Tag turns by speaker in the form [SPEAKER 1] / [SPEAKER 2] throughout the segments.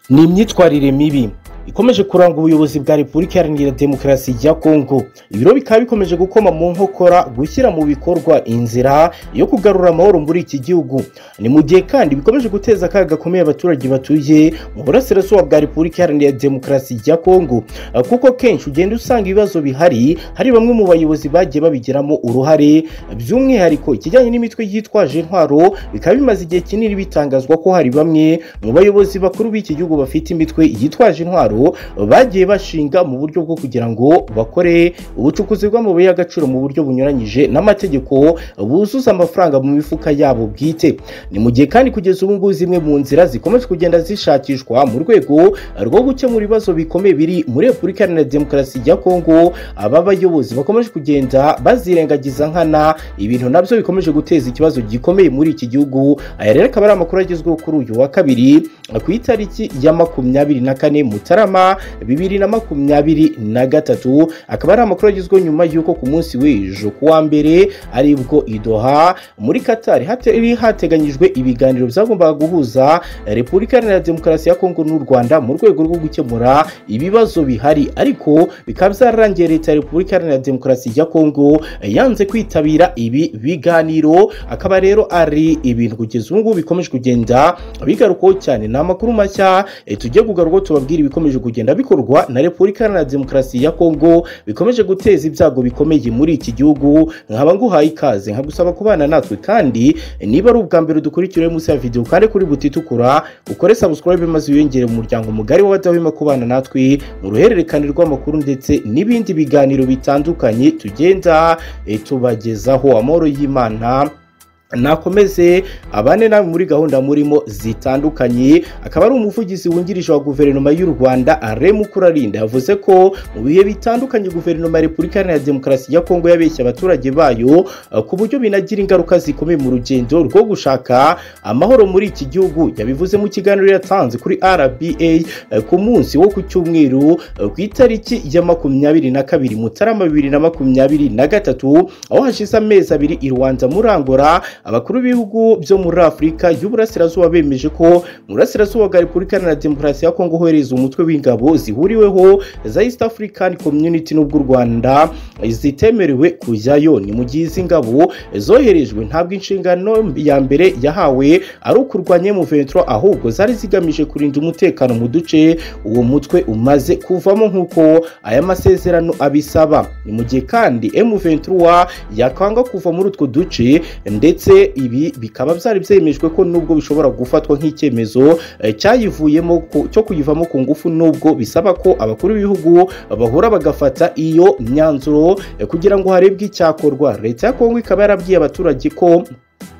[SPEAKER 1] ni imyitwarire mibi ikomeje kuranga ubuyobozi bwa repubulika iharanira demokarasi ya kongo ibiro bikaba bikomeje gukoma mu nkokora gushyira mu bikorwa inzira yo kugarura amahoro muri iki gihugu ni mu gihe kandi bikomeje guteza akaga gakomeye abaturage batuye mu burasirazuba bwa repubulika iharanira demokarasi ya kongo kuko kenshi ugenda usanga ibibazo bihari hari bamwe mu bayobozi bagiye babigiramo uruhare by'umwihariko ikijyanye n'imitwe yitwaje intwaro bikaba bimaze igihe kinini bitangazwa ko hari bamwe mu bayobozi bakuru b'iki gihugu bafite imitwe yitwaje intwaro bagiye bashinga mu buryo bwo kugira ngo bakore ubucukuzi bw'amabuye y'agaciro mu buryo bunyuranyije n'amategeko buzuza amafaranga mu mifuka yabo bwite ni mu gihe kandi kugeza ubu ngubu zimwe mu nzira zikomeje kugenda zishakishwa mu rwego rwo gukemura ibibazo bikomeye biri muri repubulika iharanira demokarasi ya kongo aba bayobozi bakomeje kugenda bazirengagiza nkana ibintu nabyo bikomeje guteza ikibazo gikomeye muri iki gihugu aya rero akaba ari amakuru agezweho kuri uyu wa kabiri ku itariki ya makumyabiri na kane mutarama bibiri na makumyabiri na gatatu akaba ari amakuru agezweho nyuma y'uko ku munsi w'ejo ku wa mbere aribwo idoha muri katari hatari hateganyijwe ibiganiro byagombaga guhuza repubulika iharanira demokarasi ya kongo n'u rwanda mu rwego rwo gukemura ibibazo bihari ariko bikaba byararangiye leta ya repubulika iharanira demokarasi ya kongo yanze kwitabira ibi biganiro akaba rero ari ibintu kugeza ubu ngubu bikomeje kugenda bigarukwaho cyane ni amakuru mashya tujye kugarukwaho tubabwira ibikomeje kugenda bikorwa na repubulika iharanira demokarasi ya kongo bikomeje guteza ibyago bikomeye muri iki gihugu nkaba nguhaye ikaze nkagusaba kubana natwe kandi niba ari ubwa mbere dukurikira munsi ya videwo kandi kuri buti itukura ukore sabusikarayibe maze wiyongere mu muryango mugari w'abadahwema kubana natwe mu ruhererekane rw'amakuru ndetse n'ibindi biganiro bitandukanye tugenda tubagezaho amahoro y'imana nakomeze abane nawe muri gahunda murimo zitandukanye akaba ari umuvugizi wungirije wa guverinoma y'u rwanda Mukurarinda yavuze ko mu bihe bitandukanye guverinoma ya repubulika iharanira demokarasi ya kongo yabeshya abaturage bayo ku buryo binagira ingaruka zikomeye mu rugendo rwo gushaka amahoro muri iki gihugu yabivuze mu kiganiro yatanze kuri rba ku munsi wo ku cyumweru ku itariki ya makumyabiri na kabiri mutarama bibiri na makumyabiri na gatatu aho hashize amezi abiri i rwanda murangora abakuru b'ibihugu byo muri afurika y'uburasirazuba bemeje ko mu burasirazuba bwa repubulika iharanira demokarasi ya kongo hohereza umutwe w'ingabo zihuriweho za east african community n'ubw'u rwanda zitemerewe kujyayo ni mu gihe izi ngabo zoherejwe ntabwo inshingano ya mbere yahawe ari ukurwanya M23 ahubwo zari zigamije kurinda umutekano mu duce uwo mutwe umaze kuvamo nk'uko aya masezerano abisaba ni mu gihe kandi M23 yakanga kuva muri utwo duce ndetse ndetse ibi bikaba byari byemejwe ko nubwo bishobora gufatwa nk'icyemezo cyayivuyemo cyo kuyivamo ku ngufu nubwo bisaba ko abakuru b'ibihugu bahura bagafata iyo myanzuro kugira ngo harebwe icyakorwa leta ya kongo ikaba yarabwiye abaturage ko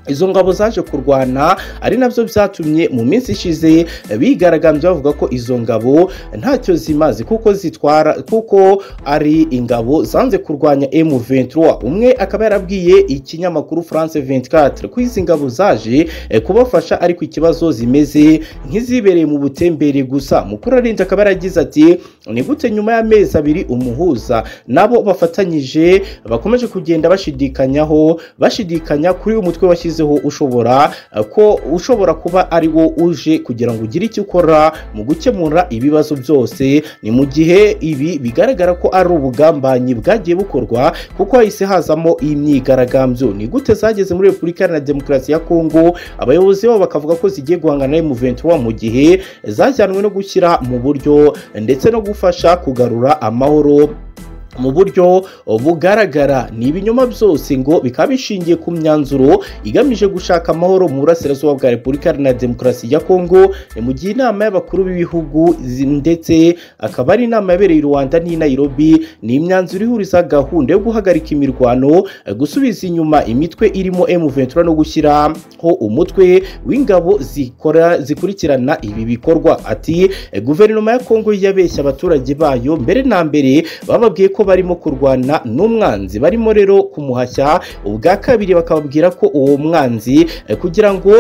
[SPEAKER 1] izo ngabo zaje kurwana ari nabyo byatumye mu minsi ishize bigaragambye bavuga ko izo ngabo ntacyo zimaze kuko zitwara kuko ari ingabo zanze kurwanya M23 umwe akaba yarabwiye ikinyamakuru France 24 ko izi ngabo zaje kubafasha ariko ikibazo zimeze nk'izibereye mu butembere gusa mukuru arinda akaba yaragize ati ni gute nyuma y'amezi abiri umuhuza nabo bafatanyije bakomeje kugenda bashidikanyaho bashidikanya kuri uyu mutwe washyize ushobora ko ushobora kuba ari wo uje kugira ngo ugire icyo ukora mu gukemura ibibazo byose ni mu gihe ibi bigaragara ko ari ubugambanyi bwagiye bukorwa kuko hahise hazamo imyigaragambyo ni gute zageze muri repubulika iharanira demokarasi ya kongo abayobozi babo bakavuga ko zigiye guhangana na muventuro mu gihe zajyanwe no gushyira mu buryo ndetse no gufasha kugarura amahoro mu buryo bugaragara ni ibinyoma byose ngo bikaba bishingiye ku myanzuro igamije gushaka amahoro mu burasirazuba bwa repubulika iharanira demokarasi ya kongo ni mu gihe inama y'abakuru b'ibihugu ndetse akaba ari inama yabereye i rwanda n'i nairobi ni imyanzuro ihuriza gahunda yo guhagarika imirwano gusubiza inyuma imitwe irimo M23 no gushyiraho umutwe w'ingabo zikora zikurikirana ibi bikorwa ati guverinoma ya kongo yabeshya abaturage bayo mbere na mbere bababwiye ko barimo kurwana n'umwanzi barimo rero kumuhashya ubwa kabiri bakababwira ko uwo mwanzi kugira ngo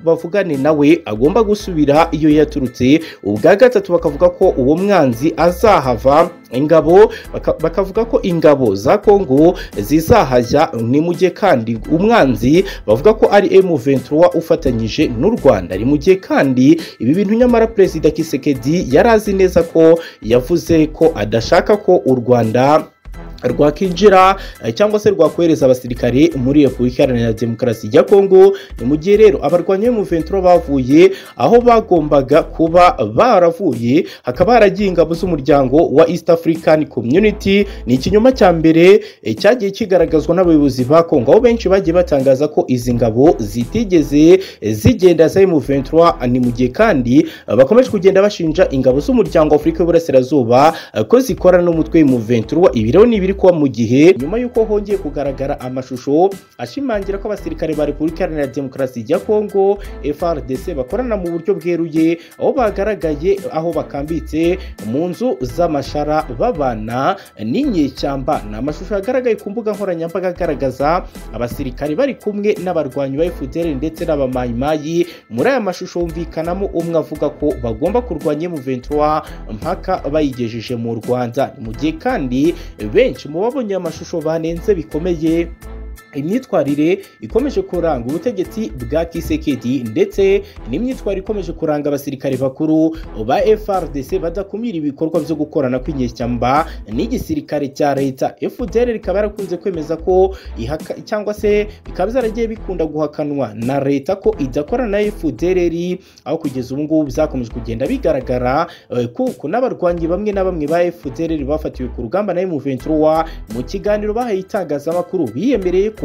[SPEAKER 1] bavugane nawe agomba gusubira iyo yaturutse ubwa gatatu bakavuga ko uwo mwanzi azahava ingabo baka- bakavuga ko ingabo za kongo zizahajya ni mu gihe kandi umwanzi bavuga ko ari M23 ufatanyije n'u Rwanda ni mu gihe kandi ibi bintu nyamara perezida Kisekedi yari azi neza ko yavuze ko adashaka ko u Rwanda rwakinjira eh, cyangwa se rwakohereza abasirikare muri Repubulika Iharanira Demokarasi ya Kongo ni mu gihe rero abarwanyi mu 23 bavuye aho bagombaga kuba baravuye hakaba haragiye ingabo z'umuryango wa East African Community ni ikinyoma cya mbere eh, cyagiye kigaragazwa n'abayobozi ba Kongo aho benshi bagiye batangaza ko izi ngabo zitigeze eh, zigenda za M23 ni mu gihe kandi eh, bakomeje kugenda bashinja ingabo z'umuryango wa Afurika y'Uburasirazuba eh, ko zikorana n'umutwe mu 23 ibi rero ni ibiri kuba mu gihe nyuma y'uko hongeye kugaragara amashusho ashimangira ko abasirikare ba Repubulika Iharanira Demokarasi ya Kongo FRDC bakorana mu buryo bweruye aho bagaragaye aho bakambitse mu nzu z'amashara babana n'inyeshyamba ni amashusho yagaragaye ku mbuga nkoranyambaga agaragaza abasirikare bari kumwe n'abarwanyi ba FDL ndetse n'abamayimayi muri aya mashusho humvikanamo umwe avuga ko bagomba kurwanya M23 mpaka bayigejeje mu Rwanda Ni mu gihe kandi benshi mu babonye amashusho banenze bikomeye imyitwarire ikomeje kuranga ubutegetsi bwa kisekedi ndetse n'imyitwarire ikomeje kuranga abasirikare bakuru ba FRDC badakumira ibikorwa byo gukorana kw'inyeshyamba n'igisirikare cya leta FDL rikaba yarakunze kwemeza ko ihaka, cyangwa se bikaba byaragiye bikunda guhakanwa na leta ko idakorana na FDL aho kugeza ubu ngubu byakomeje kugenda bigaragara eh, kuko n'abarwanyi bamwe na bamwe ba FDL bafatiwe ku rugamba na M23 mu kiganiro bahaye itangazamakuru biyemereye ko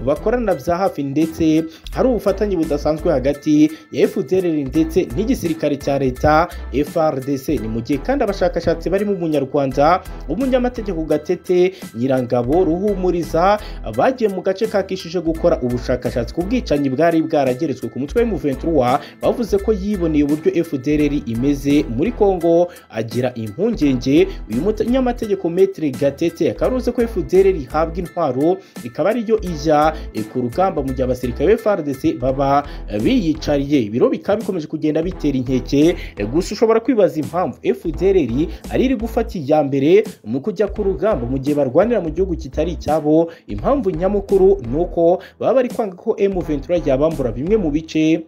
[SPEAKER 1] bakorana bya hafi ndetse hari ubufatanye budasanzwe hagati ya FDLR ndetse n'igisirikare cya leta FRDC ni mu gihe kandi abashakashatsi barimo umunyarwanda umunyamategeko Gatete Nyirangabo Ruhumuriza bagiye mu gace kakishije gukora ubushakashatsi ku bwicanyi bwari bwarageretswe ku mutwe w'M23 bavuze ko yiboneye uburyo FDLR imeze muri Kongo agira impungenge uyu munyamategeko Maître Gatete akaruze ko FDLR ihabwa intwaro ikaba ariyo ijya eh, ku rugamba mu gihe abasirikare ba FARDC baba eh, biyicariye ibiro bikaba bikomeje kugenda bitera inkeke eh, gusa ushobora kwibaza impamvu FDLR ari iri gufata iya mbere mu kujya ku rugamba mu gihe barwanira mu gihugu kitari icyabo impamvu nyamukuru ni uko baba bari kwanga ko M23 yabambura bimwe mu bice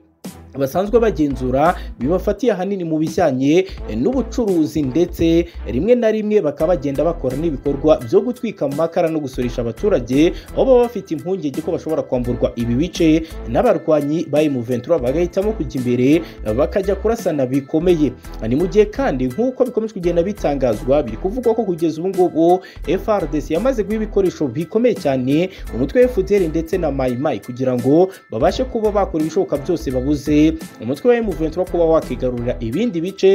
[SPEAKER 1] basanzwe bagenzura bibafatiye ahanini mu bijyanye eh, n'ubucuruzi ndetse rimwe na rimwe bakaba bagenda bakora n'ibikorwa byo gutwika amakara no gusoresha abaturage aho baba bafite impungenge ko bashobora kwamburwa ibi bice n'abarwanyi ba M23 bagahitamo kujya imbere eh, bakajya kurasana bikomeye Ah, ni mu gihe kandi nk'uko bikomeje kugenda bitangazwa biri kuvugwa ko kugeza ubu ngubu FRDC yamaze guha ibikoresho bikomeye cyane umutwe wa FDL ndetse na Mai Mai kugira ngo babashe kuba bakora ibishoboka byose babuze umutwe wa M23 kuba wakigarurira ibindi bice